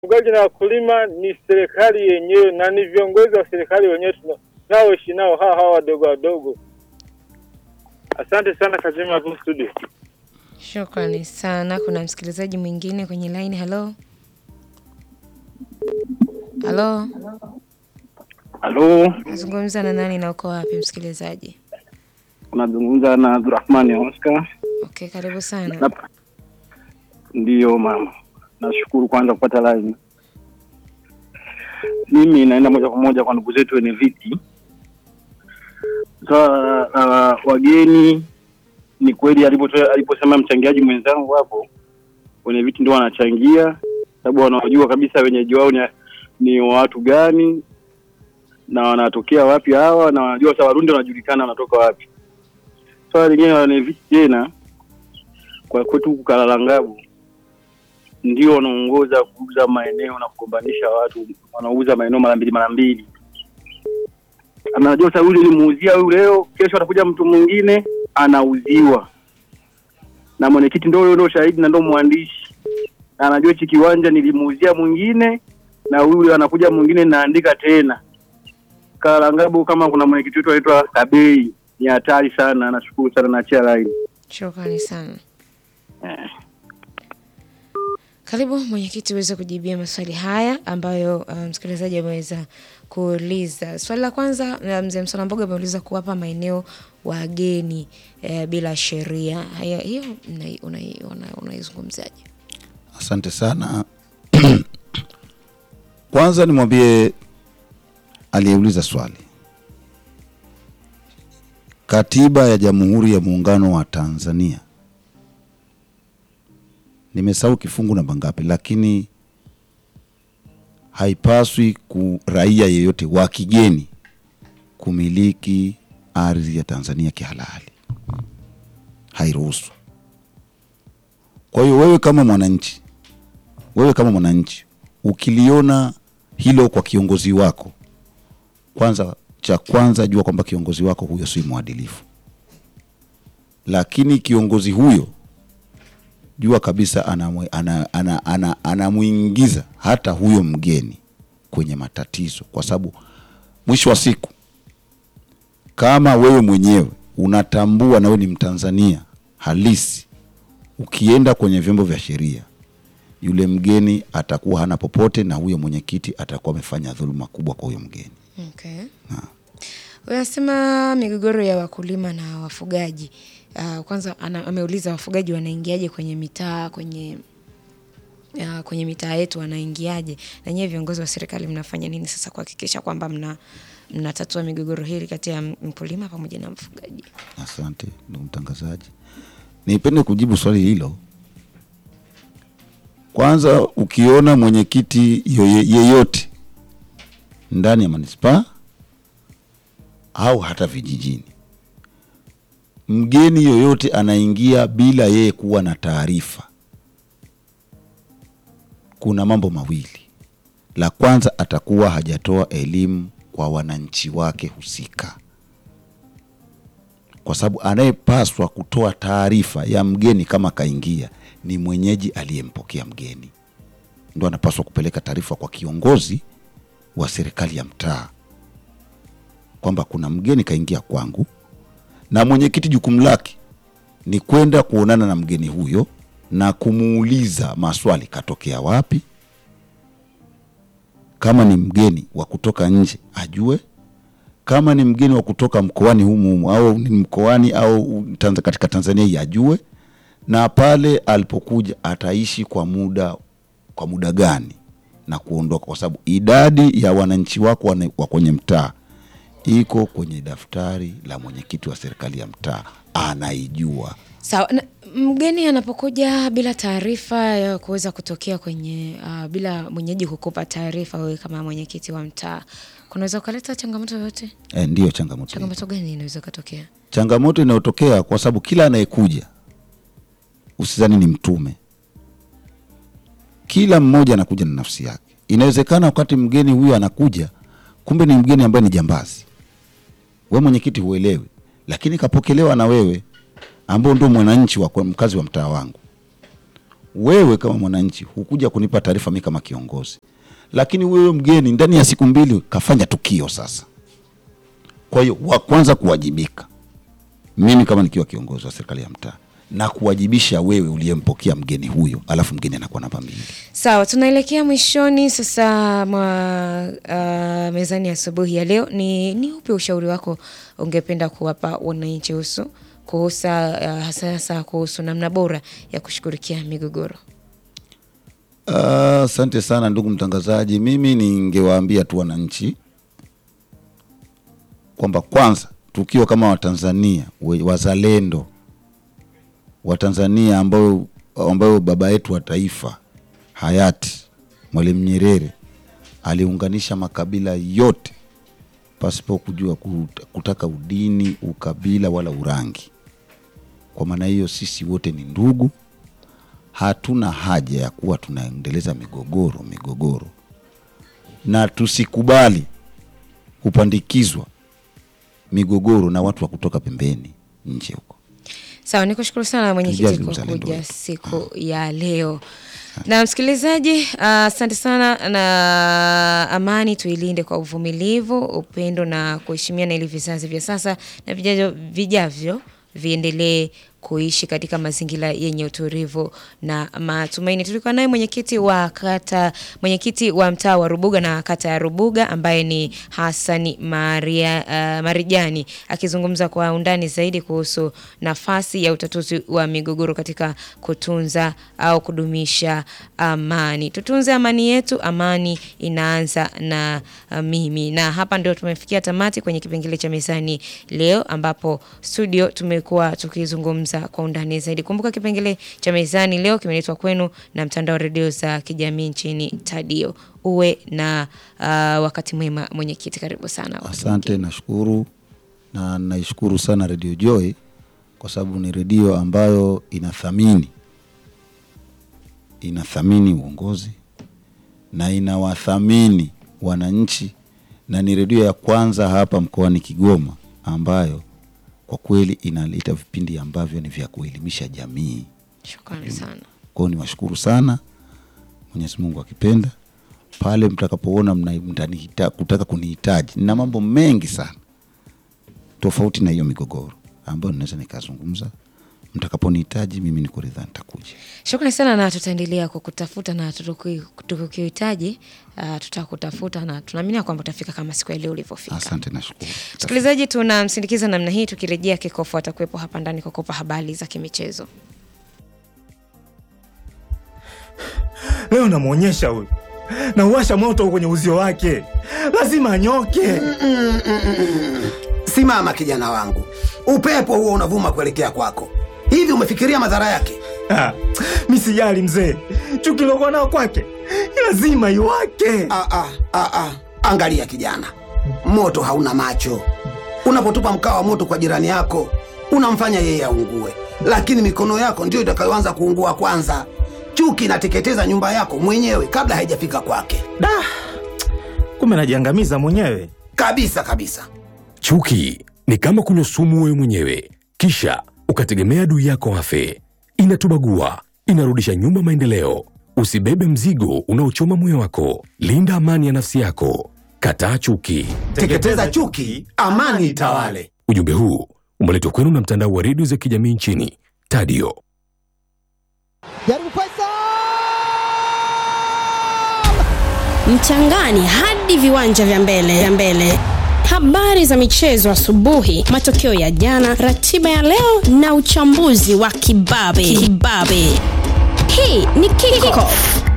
wafugaji na wakulima ni serikali yenyewe na ni viongozi wa serikali wenyewe tuna- tunaoishi nao hawa hawa wadogo wadogo. Asante sana Kazima hapo studio. Shukrani sana. Kuna msikilizaji mwingine kwenye line. Halo, halo, Halo, nazungumza na nani na uko wapi msikilizaji? unazungumza na Abdurahmani Oscar. Okay, karibu sana. Nap- Ndiyo mama, nashukuru kwanza kupata line. Mimi naenda moja kwa moja kwa ndugu zetu wenye viti. Swala la wageni, ni kweli alipotoa aliposema mchangiaji mwenzangu hapo, wenye viti ndio wanachangia, sababu wanajua kabisa wenyeji wao ni, ni watu gani na wanatokea wapi hawa, na wanajua sasa Warundi wanajulikana wanatoka wapi. Swala lingine la wenye viti tena kwa kwetu huku Kalalangabu ndio wanaongoza kuuza maeneo na kugombanisha watu, wanauza maeneo mara mbili mara mbili. Anajua sasa yule limuuzia huyu leo, kesho atakuja mtu mwingine anauziwa, na mwenyekiti ndio huyo, ndio shahidi na ndio mwandishi, na anajua hichi kiwanja nilimuuzia mwingine, na huyu anakuja mwingine naandika tena. Kalalangabu kama kuna mwenyekiti wetu anaitwa Kabei, ni hatari sana. Nashukuru sana, naachia line. Shukrani sana. Eh. Karibu mwenyekiti uweze kujibia maswali haya ambayo uh, msikilizaji ameweza kuuliza. Swali la kwanza uh, mzee Msona Mboga ameuliza kuwapa maeneo wageni uh, bila sheria. Haya, hiyo unai- unai- una- unaizungumziaje? Asante sana. Kwanza nimwambie aliyeuliza swali, katiba ya Jamhuri ya Muungano wa Tanzania, nimesahau kifungu namba ngapi, lakini haipaswi ku raia yeyote wa kigeni kumiliki ardhi ya Tanzania kihalali, hairuhusu. Kwa hiyo wewe kama mwananchi, wewe kama mwananchi ukiliona hilo kwa kiongozi wako, kwanza, cha kwanza jua kwamba kiongozi wako huyo si mwadilifu, lakini kiongozi huyo jua kabisa anamwe- ana- ana- ana- anamuingiza hata huyo mgeni kwenye matatizo, kwa sababu mwisho wa siku kama wewe mwenyewe unatambua na wewe ni Mtanzania halisi ukienda kwenye vyombo vya sheria yule mgeni atakuwa hana popote, na huyo mwenyekiti atakuwa amefanya dhuluma kubwa kwa huyo mgeni. Okay. Unasema migogoro ya wakulima na wafugaji. Uh, kwanza ana, ameuliza wafugaji wanaingiaje kwenye mitaa kwenye uh, kwenye mitaa yetu wanaingiaje, na nyewe viongozi wa serikali mnafanya nini sasa kuhakikisha kwamba mna mnatatua migogoro hili kati ya mkulima pamoja na mfugaji? Asante ndugu mtangazaji, nipende kujibu swali hilo. Kwanza, ukiona mwenyekiti yoye- yeyote ndani ya manispaa au hata vijijini, mgeni yoyote anaingia bila yeye kuwa na taarifa, kuna mambo mawili. La kwanza, atakuwa hajatoa elimu kwa wananchi wake husika kwa sababu anayepaswa kutoa taarifa ya mgeni kama kaingia ni mwenyeji aliyempokea mgeni, ndo anapaswa kupeleka taarifa kwa kiongozi wa serikali ya mtaa kwamba kuna mgeni kaingia kwangu, na mwenyekiti jukumu lake ni kwenda kuonana na mgeni huyo na kumuuliza maswali, katokea wapi, kama ni mgeni wa kutoka nje ajue kama ni mgeni wa kutoka mkoani humu humu au ni mkoani au Tanz- katika Tanzania hii ajue, na pale alipokuja ataishi kwa muda kwa muda gani na kuondoka, kwa sababu idadi ya wananchi wako wana- wa kwenye mtaa iko kwenye daftari la mwenyekiti wa serikali ya mtaa, anaijua. Sawa. Na mgeni anapokuja bila taarifa ya kuweza kutokea kwenye uh, bila mwenyeji kukupa taarifa, wewe kama mwenyekiti wa mtaa, kunaweza ukaleta changamoto yoyote? E, ndiyo changamoto hiyo. Changamoto gani inaweza kutokea? changamoto inayotokea kwa sababu kila anayekuja usizani ni mtume. Kila mmoja anakuja na nafsi yake. Inawezekana wakati mgeni huyo anakuja, kumbe ni mgeni ambaye ni jambazi, we mwenyekiti huelewi, lakini kapokelewa na wewe ambao ndio mwananchi wa kwa- mkazi wa mtaa wangu. wewe kama mwananchi hukuja kunipa taarifa mi kama kiongozi, lakini wewe mgeni ndani ya siku mbili kafanya tukio. Sasa kwa hiyo wa kwanza kuwajibika mimi kama nikiwa kiongozi wa serikali ya mtaa na kuwajibisha wewe uliyempokea mgeni huyo, alafu mgeni anakuwa namba mbili. Sawa, tunaelekea mwishoni sasa mwa uh, mezani asubuhi ya leo. Ni, ni upi ushauri wako ungependa kuwapa wananchi husu kuhusu uh, hasa hasa kuhusu namna bora ya kushughulikia migogoro? Ah, Asante sana ndugu mtangazaji, mimi ningewaambia tu wananchi kwamba kwanza, tukiwa kama Watanzania we- wazalendo Watanzania ambao ambao baba yetu wa taifa hayati Mwalimu Nyerere aliunganisha makabila yote pasipo kujua kut- kutaka udini, ukabila wala urangi. Kwa maana hiyo sisi wote ni ndugu, hatuna haja ya kuwa tunaendeleza migogoro migogoro, na tusikubali kupandikizwa migogoro na watu wa kutoka pembeni nje huko. Sawa, nikushukuru sana mwenyekiti Tujali kwa uzalendo kuja wetu. siku ya leo. Na msikilizaji, ah, asante sana na amani tuilinde kwa uvumilivu, upendo na kuheshimiana ili vizazi vya sasa na vijavyo, vijavyo viendelee kuishi katika mazingira yenye utulivu na matumaini. Tulikuwa naye mwenyekiti wa kata, mwenyekiti wa mtaa wa Rubuga na kata ya Rubuga ambaye ni Hasani Maria, uh, Marijani akizungumza kwa undani zaidi kuhusu nafasi ya utatuzi wa migogoro katika kutunza au kudumisha amani. Tutunze amani yetu, amani inaanza na uh, mimi. Na hapa ndio tumefikia tamati kwenye kipengele cha mezani leo, ambapo studio tumekuwa tukizungumza kwa undani zaidi. Kumbuka kipengele cha mezani leo kimeletwa kwenu na mtandao wa redio za kijamii nchini Tadio. Uwe na uh, wakati mwema mwenyekiti, karibu sana. Asante, nashukuru na naishukuru sana Radio Joy kwa sababu ni redio ambayo inathamini inathamini uongozi na inawathamini wananchi, na ni redio ya kwanza hapa mkoani Kigoma ambayo kwa kweli inaleta vipindi ambavyo ni vya kuelimisha jamii. Shukrani sana. Kwa hiyo niwashukuru sana, Mwenyezi Mungu akipenda, pale mtakapoona mna- mtanihita- kutaka kunihitaji, nina mambo mengi sana tofauti na hiyo migogoro ambayo ninaweza nikazungumza. Mtakaponihitaji mimi niko ridhaa, nitakuja. Shukrani sana na tutaendelea kukutafuta na tutuki- tukikuhitaji uh, tutakutafuta na tunaamini kwamba utafika kama siku ya leo ulivyofika. Asante, nashukuru. Msikilizaji, tunamsindikiza namna hii. Tukirejea, Kikofu atakuwepo hapa ndani kukupa habari za kimichezo. Leo namwonyesha huyu, nauwasha moto kwenye uzio wake, lazima anyoke. Simama kijana wangu, upepo huo unavuma kuelekea kwako. Hivi umefikiria madhara yake? Ah, mi sijali mzee, chuki lokuwa nao kwake lazima iwake. Ah, ah, ah, ah. Angalia kijana, moto hauna macho. Unapotupa mkaa wa moto kwa jirani yako, unamfanya yeye aungue, lakini mikono yako ndiyo itakayoanza kuungua kwanza. Chuki inateketeza nyumba yako mwenyewe kabla haijafika kwake, Da, kumbe najiangamiza mwenyewe. kabisa kabisa. Chuki ni kama kunywa sumu wewe mwenyewe, kisha ukategemea adui yako afe. Inatubagua, inarudisha nyuma maendeleo. Usibebe mzigo unaochoma moyo wako. Linda amani ya nafsi yako. Kataa chuki. Teketeza chuki, amani itawale. Ujumbe huu umeletwa kwenu na mtandao wa redio za kijamii nchini Tadio. jaribu Faisal mchangani hadi viwanja vya mbele vya mbele habari za michezo asubuhi matokeo ya jana ratiba ya leo na uchambuzi wa kibabe kibabe hii ni kickoff